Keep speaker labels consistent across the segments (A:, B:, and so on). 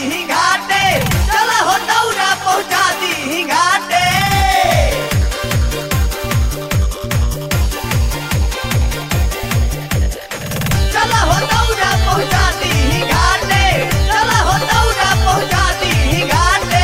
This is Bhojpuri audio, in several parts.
A: दी घाटे चला हो दौरा पहुंचा दी घाटे चला हो दौरा पहुंचा दी घाटे चला हो दौरा पहुंचा दी घाटे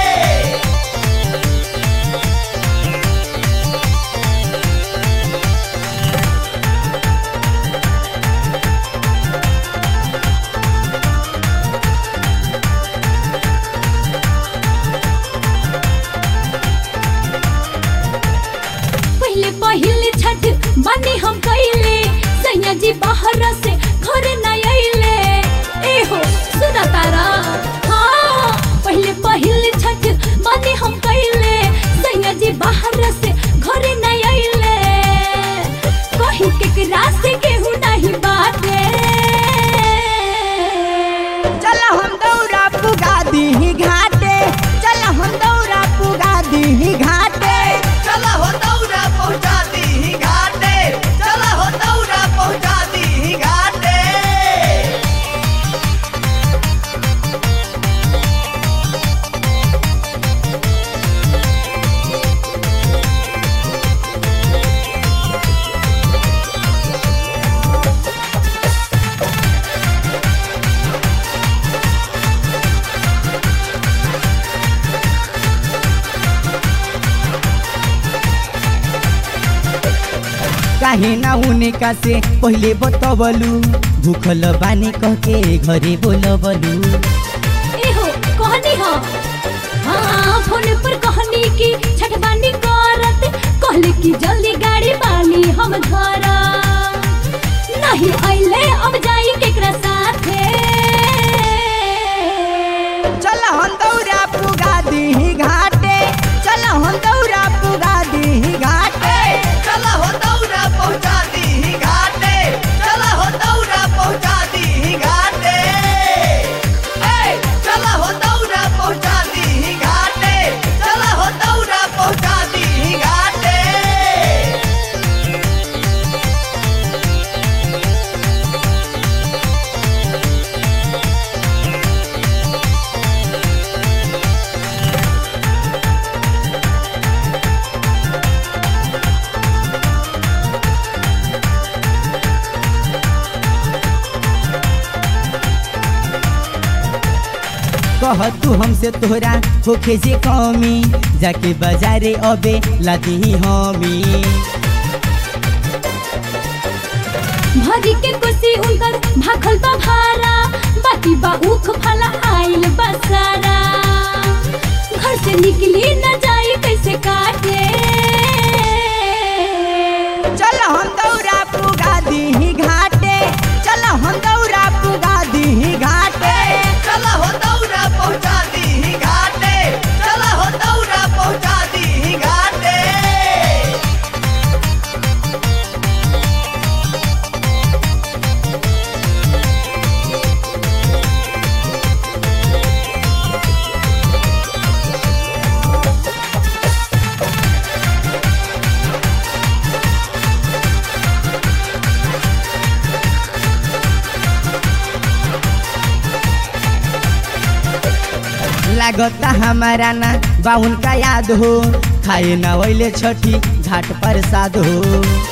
B: पहले पहले छठ बनी हम कैले सैया जी बाहर से घर न अइले ए हो सुना तारा हाँ पहले पहले छठ बनी हम कैले सैया जी बाहर से घर न अइले कहीं केकरा से केहू नहीं बाटे
C: चल हम दौरा पुगा दी घाटे चल हम दौरा पुगा दी घाटे
A: चला हो दौरा पहुंचा दी घाटे चला हो दौरा पहुंचा दी घाटे
C: काहे ना उनका से पहले बतबलू भूखल बानी कह के घरे बोलबलू
B: एहो कहनी हो हाँ फोन पर कहनी की छठबानी करत कहले कि जल्दी गाड़ी बानी हम घर नहीं अइले अब जाई केकरा साथे
C: चल हम दौरा पुगा दी घाटे चल हम दौरा पुगा दी घाटे
A: चला हो दौरा पहुंचा दी घाटे चला हो दौरा पहुंचा दी घाटे ए चला हो दौरा पहुंचा दी घाटे चला हो दौरा पहुंचा दी घाटे
C: कह तू हमसे तोहरा होखे जे कमी जाके बाजारे अबे लादी हमी
B: भरी के कुर्सी उनकर भाखल बा भारा बाकी बा उख फला आइल बसारा घर से निकली न जाई कैसे काटे
C: चल हम दौरा पुगा दी घाटे चल हम दौरा पुगा दी घाटे
A: चला हो दौरा पहुंचा दी घाटे चला हो दौरा पहुंचा दी घाटे
C: लागता हमारा ना बाउन का याद हो खाए ना वैले छठी घाट पर साध हो